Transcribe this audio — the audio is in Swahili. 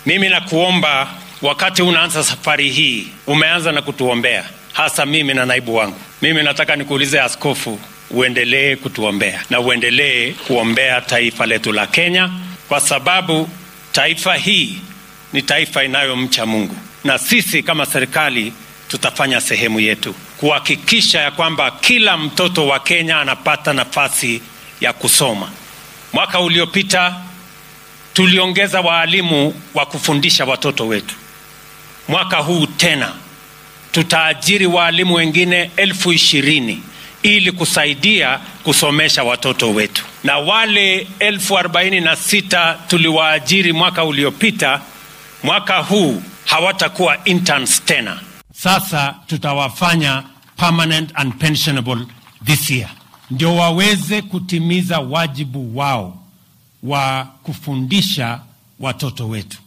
Mimi nakuomba, wakati unaanza safari hii, umeanza na kutuombea, hasa mimi na naibu wangu. Mimi nataka nikuulize askofu, uendelee kutuombea na uendelee kuombea taifa letu la Kenya, kwa sababu taifa hii ni taifa inayomcha Mungu, na sisi kama serikali tutafanya sehemu yetu kuhakikisha ya kwamba kila mtoto wa Kenya anapata nafasi ya kusoma. Mwaka uliopita tuliongeza waalimu wa kufundisha watoto wetu. Mwaka huu tena tutaajiri waalimu wengine elfu ishirini ili kusaidia kusomesha watoto wetu, na wale elfu arobaini na sita tuliwaajiri mwaka uliopita, mwaka huu hawatakuwa interns tena. Sasa tutawafanya permanent and pensionable this year, ndio waweze kutimiza wajibu wao wa kufundisha watoto wetu.